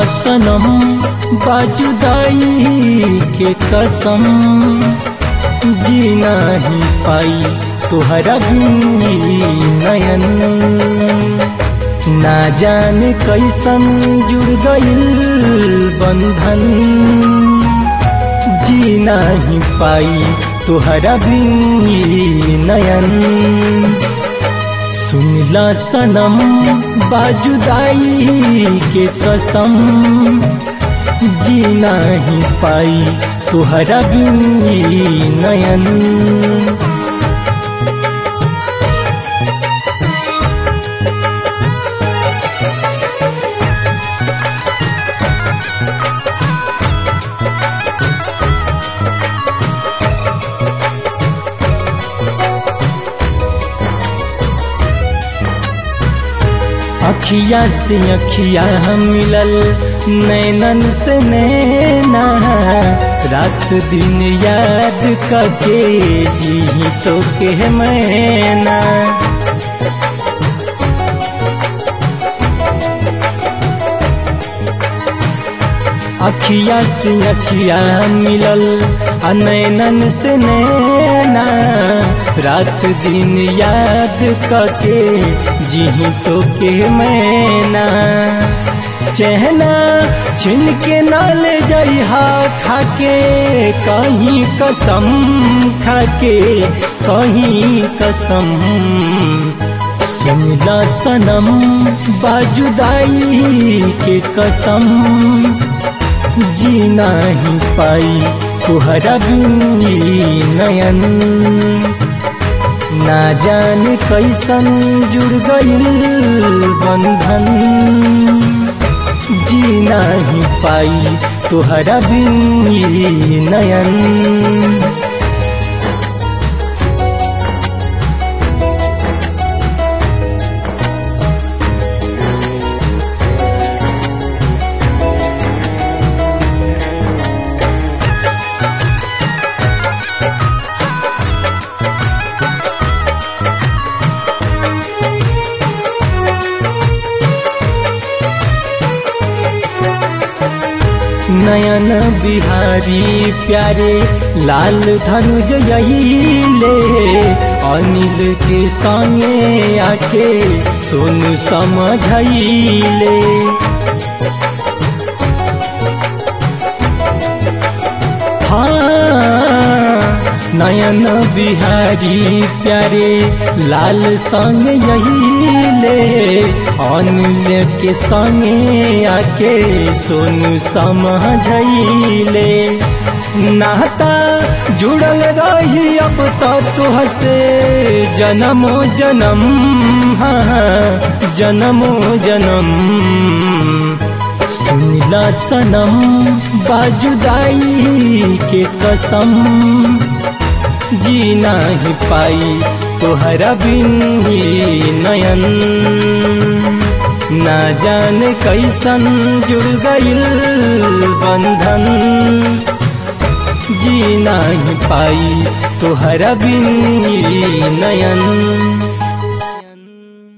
सनम बाजुदाई के कसम जी नहीं पाई तुहरा भी नयन ना जाने कैसन जुड़ गईल बंधन जी नहीं पाई तुहरा भी नयन सुनला सनम बाजुदाई के कसम जी नहीं पाई तुहरा भी नयन अखिया से अखिया मिलल नैनन से नैना रात दिन याद करके जी तो के मैना अखिया से अखिया मिलल नैनन से नैना रात दिन याद करके जी तो के मैना चहना छिन के ना ले जइहा खाके कहीं कसम खाके कहीं कसम सुनला सनम बाजुदाई के कसम जी नहीं पाई तुहरा भी नयन ना जाने कैसन जुड़ गईल बंधन जी नहीं पाई तुहरा भी नयन नयन बिहारी प्यारे लाल धनुज यही ले अनिल के संगे आके सोनू समझले हाँ नयन बिहारी प्यारे लाल संग यही ले अनिल के संगे आके सोनू समझले नाता जुड़ल रही अब तो तुह से जन्मो जन्म हाँ जन्मो जन्म सुनला सनम बाजुदाई के कसम जी नहीं पाई तोहरा बिन नयन ना जाने कैसन जुड़ गईल बंधन जी नहीं पाई तोहरा बिन नयन